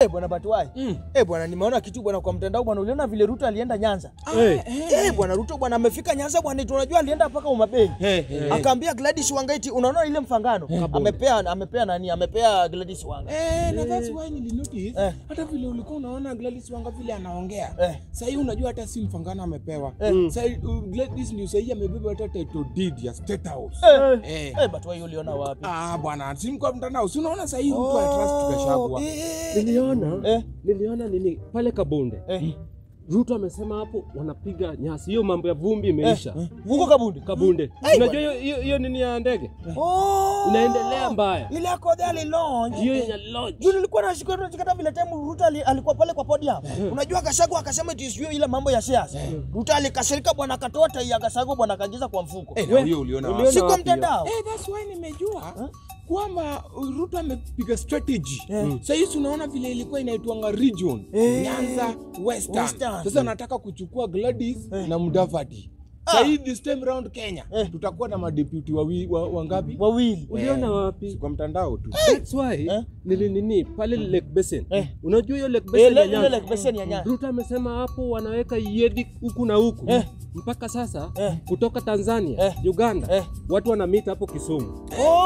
Eh, bwana Batuai. Eh, bwana nimeona kitu bwana kwa mtandao bwana uliona vile Ruto alienda Nyanza. Eh, Eh, bwana Ruto bwana amefika Nyanza bwana tunajua alienda mpaka Umabei. Akaambia Gladys Wanga eti unaona ile mfangano amepea amepea nani amepea Gladys Wanga. Eh, na that's why nilinotice Eh. hata vile ulikuwa unaona Gladys Wanga vile anaongea Eh. sahii unajua hata si mfangano amepewa Eh. sahii uh, Gladys ndio sahii amebeba hata title deed ya State House Eh. eh. Eh, Batuai uliona wapi? Ah, bwana si kwa mtandao si unaona sahii mtu I trust Gachagua eh, niliona Eh. niliona nini pale Kabonde Eh. Ruto amesema hapo wanapiga nyasi, hiyo mambo ya vumbi imeisha. Huko Kabunde. Kabunde, Ai, unajua hiyo- hiyo hiyo nini ya ndege Oh. inaendelea mbaya, Ile yako ali launch. hiyo yenye lodge Juu nilikuwa nashika tunachikata vile time Ruto ali- alikuwa pale kwa podium. Unajua Gachagua akasema eti sio ile mambo ya siasa. Ruto alikasirika bwana akatoa tai ya Gachagua bwana akaingiza kwa mfuko. eh, na hiyo uliona uliona wapi? Si kwa wapi hiyo? mtandao. Eh, that's why nimejua kwamba Ruto amepiga strategy Eh. sasa hizi unaona vile ilikuwa inaitwanga region Eh. Nyanza Western. Western. Sasa nataka kuchukua Gladys na Mudavadi sasa hii this time round Kenya Eh. tutakuwa na madeputy wawi- wa- wangapi Wawili. uliona Si wapi? kwa mtandao tu That's why Eh. nili nini pale Lake Basin, Eh. unajua hiyo Lake Eh, Basin ile ya ile Nyanza? like beseni ya Nyanza. Ruto amesema hapo wanaweka yedi huku na huku Eh. mpaka sasa Eh. kutoka Tanzania Eh. Uganda Eh. watu wanamita hapo Kisumu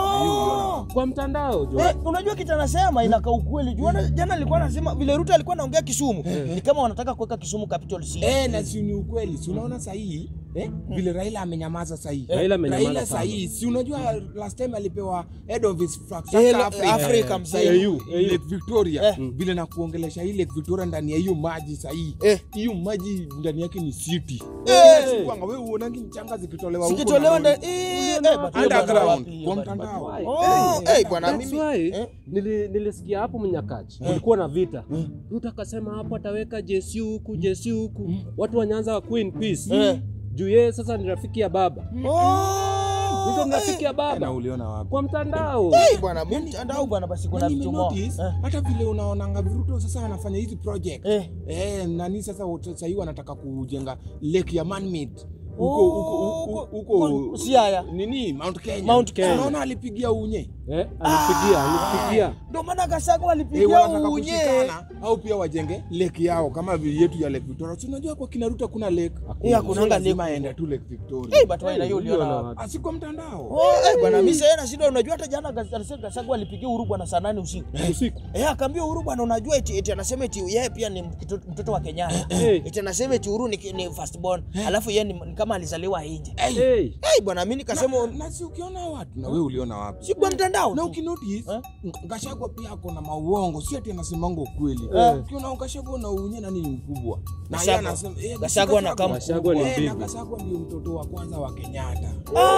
Oh. kwa mtandao jo. Eh, unajua kitu anasema inakaa ukweli. Juu ana- jana alikuwa anasema vile Ruto alikuwa anaongea Kisumu. Ni kama wanataka kuweka Kisumu capital city. Eh, na si ni ukweli si unaona sahii eh, vile Raila amenyamaza sahii Raila amenyamaza Raila sana. sahii si unajua last time alipewa head of infrastructure Eh, la- Africa, Afrika, Eh, msahii. sahii, AU, Lake Victoria Eh. vile na kuongelesha hii Lake Victoria ndani ya hiyo maji sahii Eh. hiyo maji ndani yake ni city Eh. Sikuanga, wewe uonangi mchanga zikitolewa huko Sikitolewa na ndani lori. eh eh bado hiyo bado underground wapi hiyo kwa bado. mtandao Why? Oh, eh bwana That's mimi. why Eh. nili, nilisikia hapo Mnyakachi kulikuwa na vita. Ruto akasema hapo ataweka JSU huku JSU huku, watu wa Nyanza wakuwe in peace Eh. juu yeye sasa ni rafiki ya baba. Oh. Ruto ni rafiki ya Eh, na baba uliona wapi kwa mtandao. Eh bwana mimi mtandao bwana basi kuna Na vitu mo. nimenotice, Eh. hata vile unaonanga Ruto sasa anafanya hizi project Eh. Eh, nani sasa wote sasa hivi wanataka kujenga lake ya man-made huko huko huko huko huko Siaya. nini Mount Kenya. Mount Kenya. Unaona alipigia unye. Eh, alipigia alipigia Ndio maana Gachagua Eh, alipigia wanataka unye. kushikana au pia wajenge lake yao kama vile yetu ya Lake Victoria. Si unajua kwa kina Ruto kuna lake. Eh, hakunanga So lazima lake. aende tu Lake Victoria. Eh bado hiyo uliona wapi? Asiko mtandao. Oh, eh bwana mimi sasa na shida unajua hata jana Gachagua alipigia Uhuru bwana saa nane usiku. usiku. Eh, akaambia Uhuru bwana, unajua eti, eti anasema eti yeye pia ni mtoto, mtoto wa Kenyatta. Eh. Eti anasema eti Uhuru ni, ni first born. Alafu yeye ni, ni kama alizaliwa nje. Hey. Hey, Eh, bwana mimi nikasema Na si ukiona watu na wewe uliona wapi? si kwa mtandao. na tu. ukinotice Eh? Gachagua pia ako na mauongo, si ati anasemanga ukweli. Eh. Ukiona Gachagua na unye nani ni mkubwa na Gachagua. yeye anasema eh, Gachagua na kama Gachagua ni eh, na big. Gachagua ndio mtoto wa kwanza wa Kenyatta.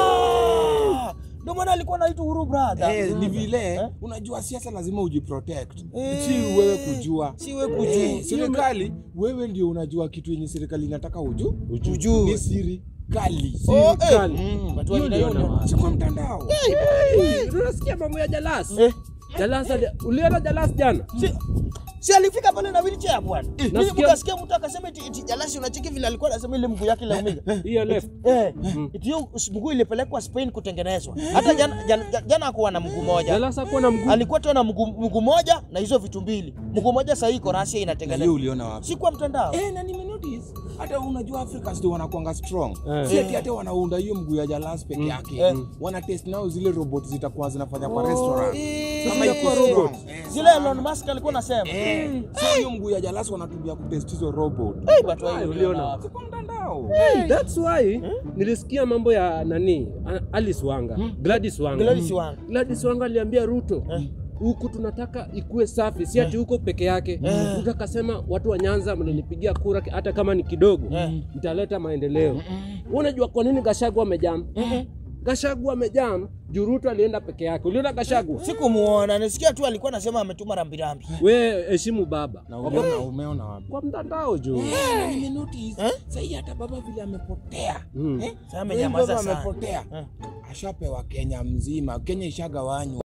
Ah! Ndio maana alikuwa anaitwa Uhuru brother. Eh, ni vile Eh? unajua siasa lazima ujiprotect, Eh. si wewe kujua. Si wewe kujua. Eh, serikali wewe ndio unajua kitu yenye serikali inataka uju Ujue. ni siri kali, Oh, eh. kali. Mm, watu Hiyo waliona ndio hiyo. na- si kwa mtandao. Hey, unasikia mambo ya Jalas? Eh. Jalas ali- uliona Jalas jana? Si, si alifika pale na wheelchair bwana. Mimi Nasikia- mkasikia mtu akasema eti, eti Jalasi unacheki vile alikuwa anasema ile mguu yake laumiga. Hiyo left. Eh, eti hiyo mguu ilipelekwa Spain kutengenezwa. Hata jana jana, jana hakuwa na mguu moja. Jalas hakuwa na mguu. Alikuwa tu na mguu mguu moja na hizo vitu mbili. Mguu moja sasa iko Russia Hiyo inatengenezwa. uliona wapi? Si kwa mtandao. Eh, na nimenotice hata unajua Africans ndio wanakuanga strong Eh. si ati hata wanaunda hiyo mguu ya jalas peke yake Eh. wana test nao zile robot zitakuwa zinafanya kwa restaurant eh. kama Sasa iko zitakuwa strong. robot. Eh, Zile sana. Elon Musk alikuwa anasema. Eh, so hiyo mguu ya jalas wanatumia kutest hizo robot Eh, but wewe Ah, uliona uliona. wapi? Si kwa mtandao Hey, that's why nilisikia mambo ya nani A- Alice Wanga Gladys Wanga Gladys Wanga. Gladys Wanga aliambia Ruto huku tunataka ikuwe safi, si ati huko peke yake. Ruto akasema watu wa Nyanza mlinipigia kura hata kama ni kidogo, mtaleta maendeleo. Wewe Unajua kwa nini Gachagua amejam? Gachagua amejam juu Ruto alienda peke yake. Uliona Gachagua? Sikumuona, nisikia tu alikuwa anasema ametuma rambirambi. We heshimu baba na umeona umeona wapi kwa mtandao juu. Eh, na nimenotice sahii hata baba vile amepotea Mm. Eh, Sasa amenyamaza baba sana. amepotea Eh. ashapewa Kenya mzima Kenya ishagawanywa